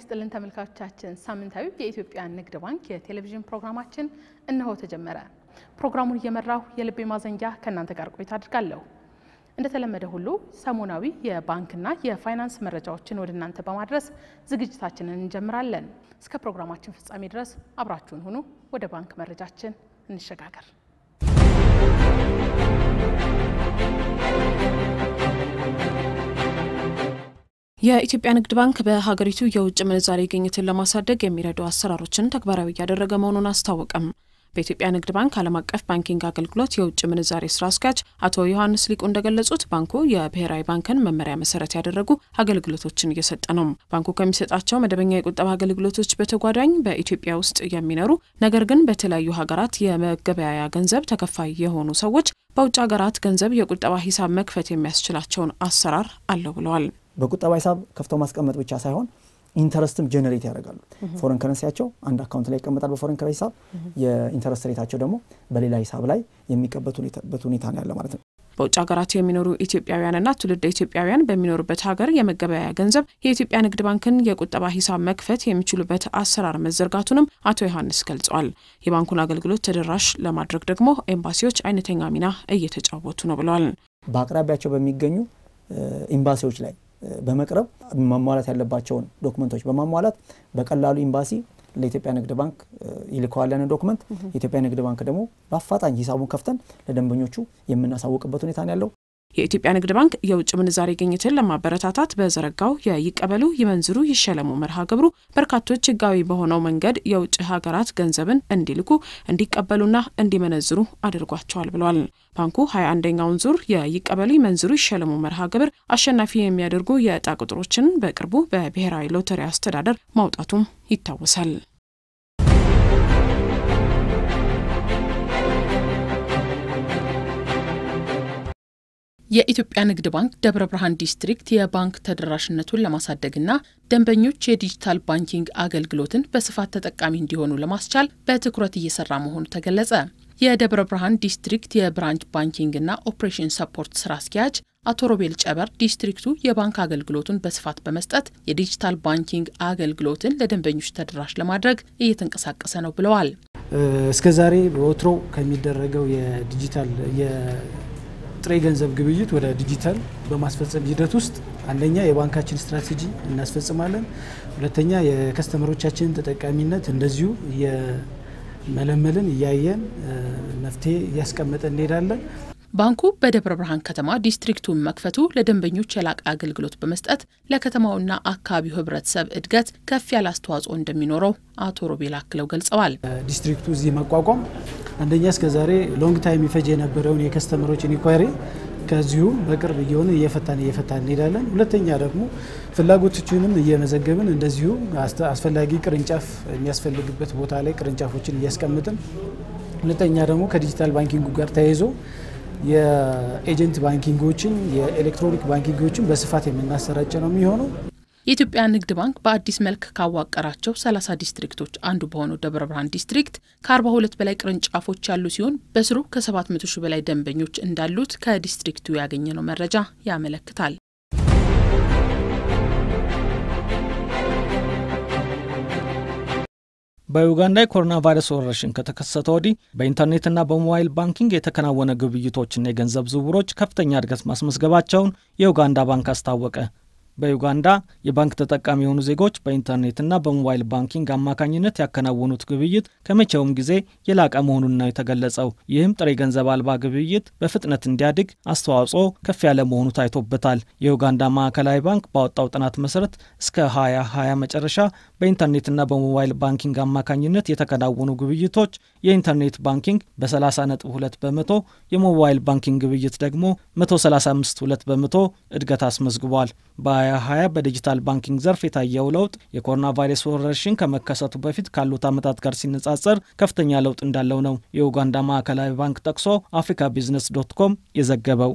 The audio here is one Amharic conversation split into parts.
ይስጥልን ተመልካቾቻችን፣ ሳምንታዊ የኢትዮጵያ ንግድ ባንክ የቴሌቪዥን ፕሮግራማችን እነሆ ተጀመረ። ፕሮግራሙን እየመራሁ የልቤ ማዘንጊያ ከእናንተ ጋር ቆይታ አድርጋለሁ። እንደተለመደ ሁሉ ሰሞናዊ የባንክና የፋይናንስ መረጃዎችን ወደ እናንተ በማድረስ ዝግጅታችንን እንጀምራለን። እስከ ፕሮግራማችን ፍጻሜ ድረስ አብራችሁን ሁኑ። ወደ ባንክ መረጃችን እንሸጋገር። የኢትዮጵያ ንግድ ባንክ በሀገሪቱ የውጭ ምንዛሬ ግኝትን ለማሳደግ የሚረዱ አሰራሮችን ተግባራዊ እያደረገ መሆኑን አስታወቀም። በኢትዮጵያ ንግድ ባንክ ዓለም አቀፍ ባንኪንግ አገልግሎት የውጭ ምንዛሬ ስራ አስኪያጅ አቶ ዮሐንስ ሊቁ እንደገለጹት ባንኩ የብሔራዊ ባንክን መመሪያ መሰረት ያደረጉ አገልግሎቶችን እየሰጠ ነው። ባንኩ ከሚሰጣቸው መደበኛ የቁጠባ አገልግሎቶች በተጓዳኝ በኢትዮጵያ ውስጥ የሚኖሩ ነገር ግን በተለያዩ ሀገራት የመገበያያ ገንዘብ ተከፋይ የሆኑ ሰዎች በውጭ ሀገራት ገንዘብ የቁጠባ ሂሳብ መክፈት የሚያስችላቸውን አሰራር አለው ብለዋል። በቁጠባ ሂሳብ ከፍተው ማስቀመጥ ብቻ ሳይሆን ኢንተረስትም ጀነሬት ያደርጋሉ። ፎረን ከረንሲያቸው አንድ አካውንት ላይ ይቀመጣል በፎረን ከረንሲ ሂሳብ፣ የኢንተረስት ሬታቸው ደግሞ በሌላ ሂሳብ ላይ የሚቀበጡበት ሁኔታ ነው ያለ ማለት ነው። በውጭ ሀገራት የሚኖሩ ኢትዮጵያውያንና ትውልደ ኢትዮጵያውያን በሚኖሩበት ሀገር የመገበያያ ገንዘብ የኢትዮጵያ ንግድ ባንክን የቁጠባ ሂሳብ መክፈት የሚችሉበት አሰራር መዘርጋቱንም አቶ ዮሐንስ ገልጸዋል። የባንኩን አገልግሎት ተደራሽ ለማድረግ ደግሞ ኤምባሲዎች አይነተኛ ሚና እየተጫወቱ ነው ብለዋል። በአቅራቢያቸው በሚገኙ ኤምባሲዎች ላይ በመቅረብ ማሟላት ያለባቸውን ዶክመንቶች በማሟላት በቀላሉ ኤምባሲ ለኢትዮጵያ ንግድ ባንክ ይልከዋል ያንን ዶክመንት። የኢትዮጵያ ንግድ ባንክ ደግሞ በአፋጣኝ ሂሳቡን ከፍተን ለደንበኞቹ የምናሳውቅበት ሁኔታ ነው ያለው። የኢትዮጵያ ንግድ ባንክ የውጭ ምንዛሬ ግኝትን ለማበረታታት በዘረጋው የይቀበሉ ይመንዝሩ ይሸለሙ መርሃ ግብሩ በርካቶች ሕጋዊ በሆነው መንገድ የውጭ ሀገራት ገንዘብን እንዲልኩ እንዲቀበሉና እንዲመነዝሩ አድርጓቸዋል ብለዋል። ባንኩ ሀያ አንደኛውን ዙር የይቀበሉ ይመንዝሩ ይሸለሙ መርሃ ግብር አሸናፊ የሚያደርጉ የዕጣ ቁጥሮችን በቅርቡ በብሔራዊ ሎተሪ አስተዳደር ማውጣቱም ይታወሳል። የኢትዮጵያ ንግድ ባንክ ደብረ ብርሃን ዲስትሪክት የባንክ ተደራሽነቱን ለማሳደግና ደንበኞች የዲጂታል ባንኪንግ አገልግሎትን በስፋት ተጠቃሚ እንዲሆኑ ለማስቻል በትኩረት እየሰራ መሆኑ ተገለጸ። የደብረ ብርሃን ዲስትሪክት የብራንች ባንኪንግና ኦፕሬሽን ሰፖርት ስራ አስኪያጅ አቶ ሮቤል ጨበር ዲስትሪክቱ የባንክ አገልግሎቱን በስፋት በመስጠት የዲጂታል ባንኪንግ አገልግሎትን ለደንበኞች ተደራሽ ለማድረግ እየተንቀሳቀሰ ነው ብለዋል። እስከዛሬ በወትሮ ከሚደረገው የዲጂታል ጥሬ ገንዘብ ግብይት ወደ ዲጂታል በማስፈጸም ሂደት ውስጥ አንደኛ የባንካችን ስትራቴጂ እናስፈጽማለን። ሁለተኛ የከስተመሮቻችንን ተጠቃሚነት እንደዚሁ እየመለመልን እያየን መፍትሄ እያስቀመጠ እንሄዳለን። ባንኩ በደብረ ብርሃን ከተማ ዲስትሪክቱን መክፈቱ ለደንበኞች የላቀ አገልግሎት በመስጠት ለከተማውና አካባቢው ሕብረተሰብ እድገት ከፍ ያለ አስተዋጽኦ እንደሚኖረው አቶ ሮቤል አክለው ገልጸዋል። ዲስትሪክቱ እዚህ መቋቋም አንደኛ እስከዛሬ ሎንግ ታይም ይፈጅ የነበረውን የከስተመሮችን ኢንኳሪ ከዚሁ በቅርብ እየሆነ እየፈታን እየፈታን እንሄዳለን። ሁለተኛ ደግሞ ፍላጎቶችንም እየመዘገብን እንደዚሁ አስፈላጊ ቅርንጫፍ የሚያስፈልግበት ቦታ ላይ ቅርንጫፎችን እያስቀምጥን፣ ሁለተኛ ደግሞ ከዲጂታል ባንኪንጉ ጋር ተያይዞ የኤጀንት ባንኪንጎችን የኤሌክትሮኒክ ባንኪንጎችን በስፋት የምናሰራጭ ነው የሚሆነው። የኢትዮጵያ ንግድ ባንክ በአዲስ መልክ ካዋቀራቸው 30 ዲስትሪክቶች አንዱ በሆነው ደብረ ብርሃን ዲስትሪክት ከ42 በላይ ቅርንጫፎች ያሉ ሲሆን በስሩ ከ700 ሺህ በላይ ደንበኞች እንዳሉት ከዲስትሪክቱ ያገኘነው መረጃ ያመለክታል። በዩጋንዳ የኮሮና ቫይረስ ወረርሽኝ ከተከሰተ ወዲህ በኢንተርኔትና በሞባይል ባንኪንግ የተከናወነ ግብይቶችና የገንዘብ ዝውውሮች ከፍተኛ እድገት ማስመዝገባቸውን የዩጋንዳ ባንክ አስታወቀ። በዩጋንዳ የባንክ ተጠቃሚ የሆኑ ዜጎች በኢንተርኔትና በሞባይል ባንኪንግ አማካኝነት ያከናወኑት ግብይት ከመቼውም ጊዜ የላቀ መሆኑን ነው የተገለጸው። ይህም ጥሬ ገንዘብ አልባ ግብይት በፍጥነት እንዲያድግ አስተዋጽኦ ከፍ ያለ መሆኑ ታይቶበታል። የዩጋንዳ ማዕከላዊ ባንክ ባወጣው ጥናት መሰረት እስከ 2020 መጨረሻ በኢንተርኔትና በሞባይል ባንኪንግ አማካኝነት የተከናወኑ ግብይቶች የኢንተርኔት ባንኪንግ በ30.2 በመቶ፣ የሞባይል ባንኪንግ ግብይት ደግሞ 135.2 በመቶ እድገት አስመዝግቧል። በ2020 በዲጂታል ባንኪንግ ዘርፍ የታየው ለውጥ የኮሮና ቫይረስ ወረርሽኝ ከመከሰቱ በፊት ካሉት ዓመታት ጋር ሲነጻጸር ከፍተኛ ለውጥ እንዳለው ነው የኡጋንዳ ማዕከላዊ ባንክ ጠቅሶ አፍሪካ ቢዝነስ ዶት ኮም የዘገበው።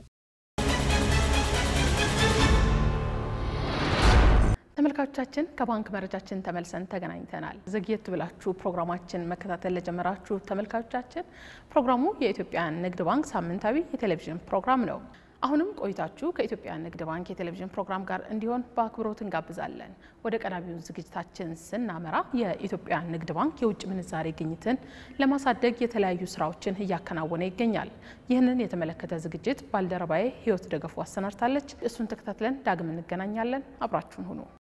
ተመልካቾቻችን ከባንክ መረጃችን ተመልሰን ተገናኝተናል። ዘግየት ብላችሁ ፕሮግራማችን መከታተል ለጀመራችሁ ተመልካቾቻችን ፕሮግራሙ የኢትዮጵያ ንግድ ባንክ ሳምንታዊ የቴሌቪዥን ፕሮግራም ነው። አሁንም ቆይታችሁ ከኢትዮጵያ ንግድ ባንክ የቴሌቪዥን ፕሮግራም ጋር እንዲሆን በአክብሮት እንጋብዛለን። ወደ ቀዳሚውን ዝግጅታችን ስናመራ የኢትዮጵያ ንግድ ባንክ የውጭ ምንዛሬ ግኝትን ለማሳደግ የተለያዩ ስራዎችን እያከናወነ ይገኛል። ይህንን የተመለከተ ዝግጅት ባልደረባዬ ህይወት ደገፉ አሰናድታለች። እሱን ተከታትለን ዳግም እንገናኛለን። አብራችሁን ሁኑ።